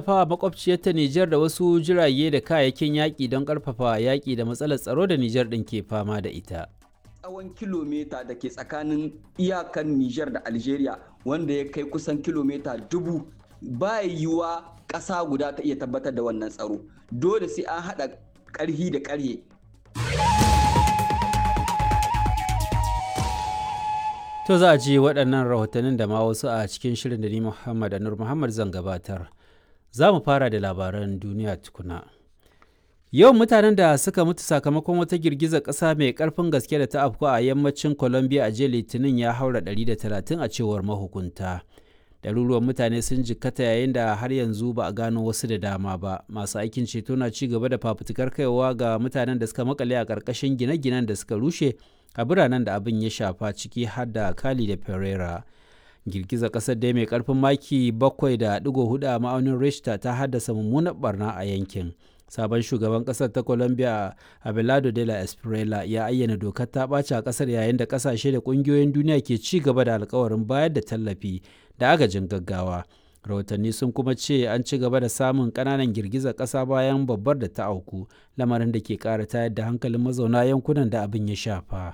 tallafawa makwabciyarta Nijar da wasu jirage da kayayyakin yaƙi don ƙarfafa yaƙi da matsalar tsaro da Nijar ɗin ke fama da ita. tsawon kilomita da ke tsakanin iyakan Nijar da Algeria wanda ya kai kusan kilomita dubu ba yiwuwa ƙasa guda ta iya tabbatar da wannan tsaro dole sai an haɗa ƙarhi da ƙarhe To za a ji waɗannan rahotannin da ma wasu a cikin shirin da ni Muhammad Anur Muhammad zan gabatar. Za mu fara da labaran duniya tukuna. Yawan mutanen da suka mutu sakamakon wata girgizar ƙasa mai ƙarfin gaske da ta afku a yammacin Colombia a jiya Litinin ya haura 130 a cewar mahukunta. Ɗaruruwan mutane sun jikkata yayin da har yanzu ba a gano wasu da dama ba. Masu aikin ceto na ci gaba da fafutukar kaiwa ga mutanen da suka makale a ƙarƙashin gine-ginen da suka rushe a biranen da abin ya shafa ciki har da Cali da Pereira. Girgizar ƙasar dai mai ƙarfin maki 7.4 a ma'aunin Richter ta haddasa mummunar barna a yankin. sabon shugaban kasar ta colombia abelardo de la espriella ya ayyana dokar ta ɓaci a kasar yayin da kasashe da ƙungiyoyin duniya ke ci gaba da alkawarin bayar da tallafi da agajin gaggawa rahotanni sun kuma ce an ci gaba da samun ƙananan girgizar ƙasa bayan babbar da ta auku lamarin da ke ƙara tayar da hankalin mazauna yankunan da abin ya shafa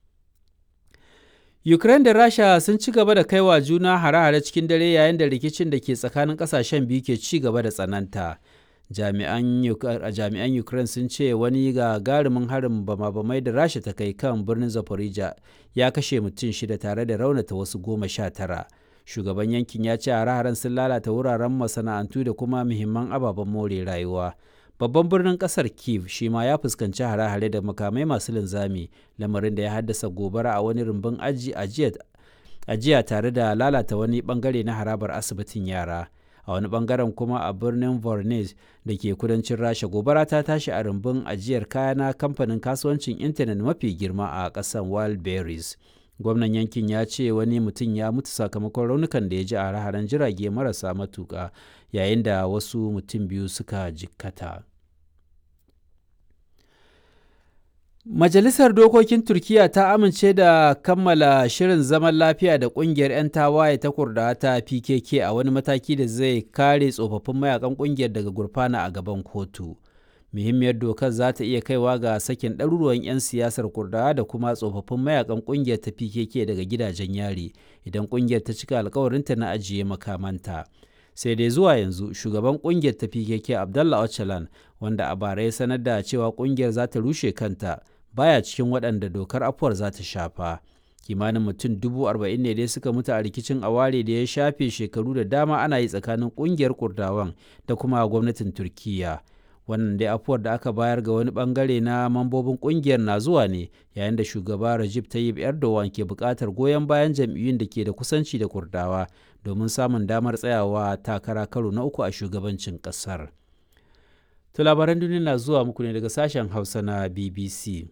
Ukraine da Rasha sun ci gaba da kaiwa juna hare-hare cikin dare yayin da rikicin da ke tsakanin ƙasashen biyu ke ci gaba da tsananta. jami'an ukraine sun ce wani gagarumin harin bama-bamai da rasha ta kai kan birnin zaporizhia ya kashe mutum shida tare da raunata wasu goma sha tara shugaban yankin ya ce hare-haren sun lalata wuraren masana'antu da kuma muhimman ababen more rayuwa babban birnin kasar kiev shi ma ya fuskanci hare-hare da makamai masu linzami lamarin da ya haddasa gobara a wani rumbun ajiya tare da lalata wani bangare na harabar asibitin yara a wani bangaren kuma a birnin vornes da ke kudancin rasha gobara ta tashi a rumbun ajiyar kaya na kamfanin kasuwancin intanet mafi girma a ƙasar wildberries gwamnan yankin ya ce wani mutum ya mutu sakamakon raunukan da ya ji a hare jirage marasa matuƙa yayin da wasu mutum biyu suka jikkata Majalisar Dokokin Turkiyya ta amince da kammala shirin zaman lafiya da ƙungiyar 'yan tawaye ta kurda ta PKK a wani mataki da zai kare tsofaffin mayakan ƙungiyar daga gurfana a gaban kotu. Muhimmiyar dokar za ta iya kaiwa ga sakin ɗaruruwan 'yan siyasar kurda da kuma tsofaffin mayakan ƙungiyar ta PKK daga gidajen yari idan ƙungiyar ta cika alkawarinta na ajiye makamanta. sai dai zuwa yanzu shugaban kungiyar ta PKK Abdallah Öcalan wanda a bara ya sanar da cewa kungiyar za ta rushe kanta baya cikin waɗanda dokar afuwar za ta shafa. Kimanin mutum dubu arba'in ne dai suka mutu a rikicin aware da ya shafe shekaru da dama ana yi tsakanin kungiyar Kurdawan da kuma gwamnatin Turkiyya. Wannan dai afuwar da aka bayar ga wani bangare na mambobin kungiyar na zuwa ne yayin da shugaba Recep Tayyip Erdogan ke buƙatar goyon bayan jam'iyyun da ke da kusanci da Kurdawa domin samun damar tsayawa takara karo na uku a shugabancin ƙasar. To labaran duniya na zuwa muku ne daga sashen Hausa na BBC.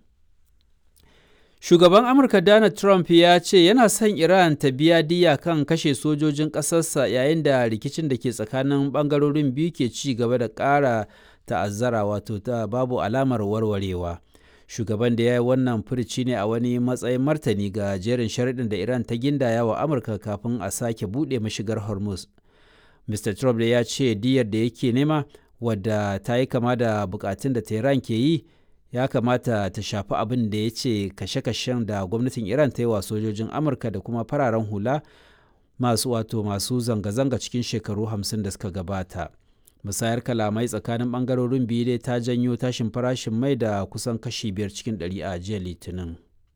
Shugaban Amurka Donald Trump ya ce yana son Iran ta biya diya kan kashe sojojin ƙasarsa yayin da rikicin da ke tsakanin ɓangarorin biyu ke ci gaba da ƙara ta'azzara wato ta babu alamar warwarewa. Shugaban da ya yi wannan furici ne a wani matsayin martani ga jerin sharaɗin da Iran ta gindaya wa Amurka kafin a sake buɗe mashigar Hormuz. Mr. Trump da ya ce diyar da yake nema wadda ta yi kama da bukatun da Tehran ke yi ya kamata ta shafi abin da ya ce kashe-kashen da gwamnatin Iran ta yi wa sojojin Amurka da kuma fararen hula masu wato masu zanga-zanga cikin shekaru hamsin da suka gabata. musayar kalamai tsakanin bangarorin biyu dai ta janyo tashin farashin mai da kusan kashi biyar cikin ɗari a jiya litinin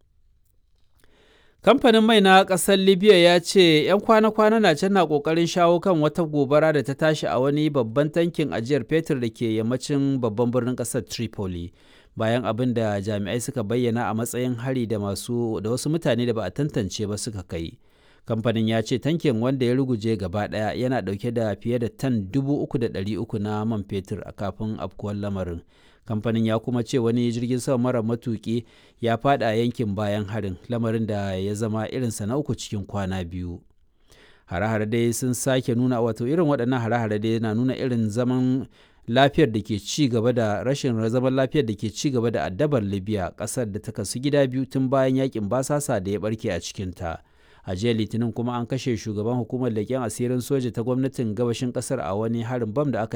kamfanin mai na ƙasar libya ya ce 'yan kwana-kwana na can na ƙoƙarin shawo kan wata gobara da ta tashi a wani babban tankin ajiyar fetur da ke yammacin babban birnin ƙasar tripoli bayan abin da jami'ai suka bayyana a matsayin hari da masu da wasu mutane da ba a tantance ba suka kai kamfanin ya ce tankin wanda ya ruguje gaba daya yana dauke da fiye da tan 3,300 na man fetur a kafin afkuwar lamarin kamfanin ya kuma ce wani jirgin sama mara matuki ya fada yankin bayan harin lamarin da ya zama irinsa na uku cikin kwana biyu hare-hare dai sun sake nuna wato irin waɗannan hare-hare dai na nuna irin zaman lafiyar da ke ci gaba da rashin zaman lafiyar da ke ci gaba da addabar libya ƙasar da ta kasu gida biyu tun bayan yakin basasa da ya barke a cikinta. a jiya litinin kuma an kashe shugaban hukumar leƙen asirin soja ta gwamnatin gabashin ƙasar a wani harin bam da aka